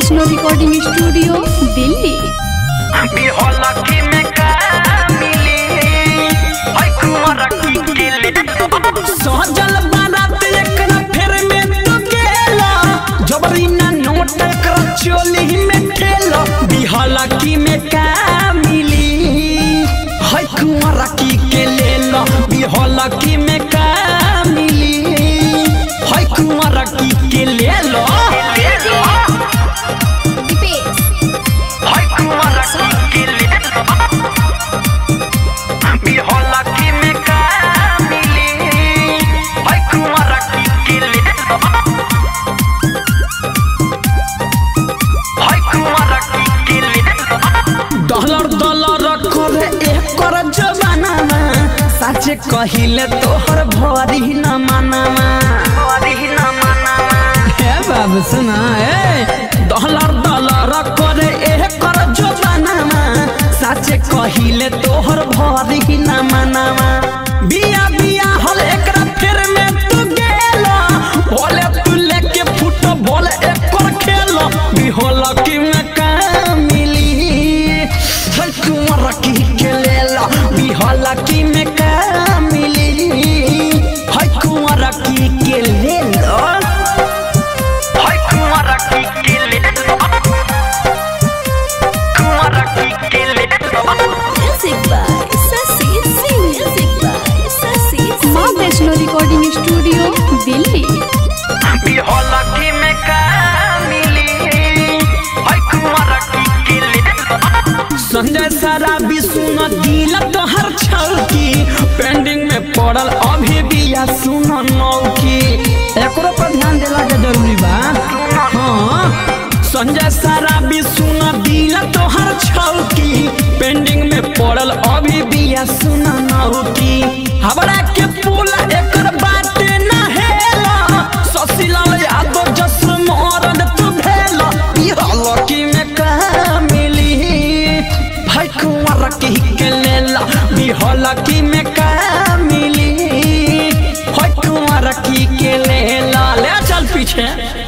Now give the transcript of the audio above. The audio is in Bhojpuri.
वैष्णो रिकॉर्डिंग स्टूडियो दिल्ली बिहलकी में का मिली है कुंवर की केले सहजल बारात एकरा फेर में तो गेला जबरी ना नोट कर चोली में ठेला बिहाला की में का मिली है कुंवरा की के लेला बिहाला की में का मिली है कुंवरा की के लेला ले लो है कुंवर की केले बिहलकी में का मिली है कुंवर की केले है कुंवर की केले डॉलर डॉलर करे एकर जमानामा साचे कहिले तोहर भरी न मानामा अरे न मनावा हे बाबू सुना ए डॉलर डॉलर करे एकर जमानामा साचे कहिले तोहर भरी न मानामा बिया बिया हल एकरा फेर में तू गेला बोले तू लेके फुट बोल एकर खेला बिहोल की में का मिली है कुंवर की के लेला बिहोल की में का मिली है कुंवर की के लेला है कुंवर की केले कुंवर की केले माँ वैष्णो रिकॉर्डिंग स्टूडियो दिल्ली बिहलकी में का मिली है कुंवर की केले संजय सारा सुन दिल तोहर छौकी पेंडिंग में पड़ल अभी भी या सुन नौकी एकरो पर ध्यान देला के जरूरी बा हाँ संजय सारा सुन दिल तोहर छौकी पेंडिंग में पड़ल अभी भी या सुन नौकी हमरा के पुल एकर बात ना हेला ससीलाल यादव जस मरद तू भेला बिहलकी में का मिली है कुंवर की के लेला बिहलकी में का मिली है कुंवर की के लेला ले चल पीछे